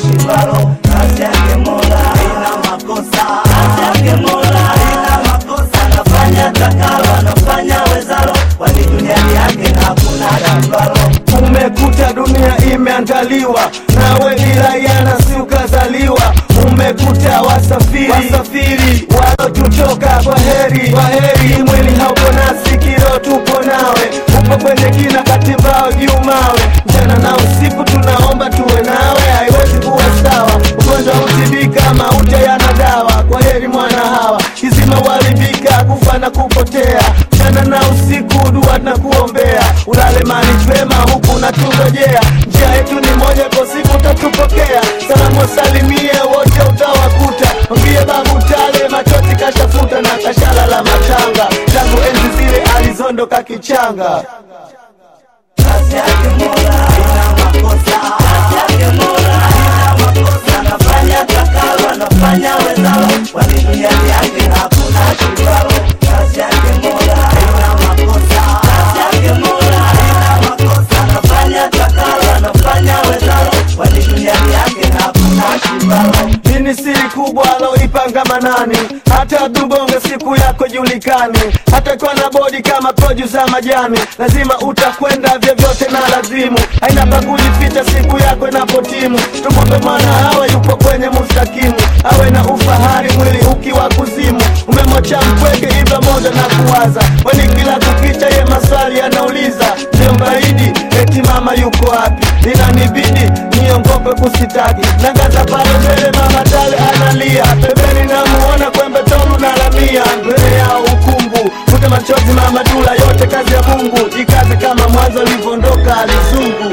shibalo kazi yake mola ina makosa kazi yake mola ina makosa anafanya takalo anafanya wezalo kwani duniani yake hakuna shibalo Umekuta dunia imeandaliwa nawe ni raia na si ukazaliwa. Umekuta wasafiri, wasafiri walotutoka kwa heri, kwa heri. Mwili haupo nasi, kiro tupo nawe, upo kwenye kina katimbao juu mawe, mchana na usiku tunaomba tuwe nawe, haiwezi kuwa sawa. Ugonjwa hutibika, mauti yana dawa. Kwa heri mwana hawa, kizima walibika, kufa na kupotea, mchana na usiku dua na kuombea, ulale mali pema huku na tungojea, njia yetu ni moja, kwa siku utatupokea. Salamu wasalimie wote utawakuta, mwambie babu tale machozi kashafuta na kashala la matanga, tangu enzi zile alizondoka kichanga. kazi yake mola ina makosa kazi yake mola ina makosa anafanya takalo anafanya wezalo kwani duniani yake hakuna shibalo kazi yake mola ina makosa kazi yake mola ina makosa anafanya takalo anafanya wezalo kwani duniani yake hakuna shibalo Hii ni siri kubwa aloipanga Manani, hata tubonge siku yako julikani, hata kwa na bodi kama poju za majani, lazima utakwenda vyovyote na lazimu, haina pa kujificha siku yako inapotimu. Tumwombe mwana awe yupo kwenye mustakimu, awe na ufahari mwili ukiwa kuzimu, umemwacha mpweke hivyo moja na kuwaza, kwani kila kukicha ye maswali anauliza, ndio mbaidi eti mama yuko wapi? Inanibidi niongope kusitaki, nangaza pale mbele mama tale analia, pembeni namuona kwembe tolu na lamia, mbele yao ukungu futa machozi mama dula, yote kazi ya Mungu, ikaze kama mwanzo alivyoondoka alizungu.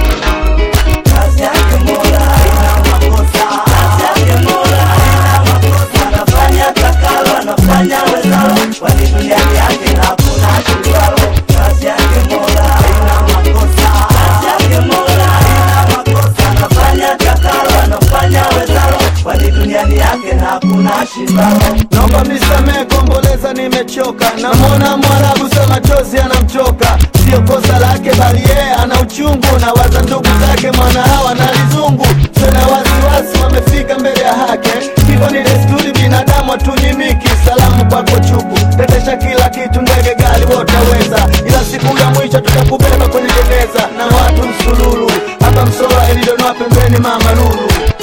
kazi yake mola ina makosa kazi yake mola ina makosa anafanya takalo anafanya wezalo kwani duniani yake hakuna shibalo kazi yake mola ina makosa kazi yake mola ina makosa anafanya takalo anafanya wezalo kwani duniani yake hakuna shibalo Naomba mnisamehe, komboleza, nimechoka. Namwona Mwarabu sa machozi anamtoka, sio kosa lake, bali yeye ana uchungu. Na waza ndugu zake mwana hawa na lizungu, sina wasiwasi, wamefika mbele ya haki. Hivyo ni desturi, binadamu hatunyimiki. Salamu kwako chuku, tetesha kila kitu, ndege, gari, wotaweza, ila siku ya mwisho tutakubeba kwenye jeneza na watu msululu hapa Msola, Elidonwa pembeni, mama Lulu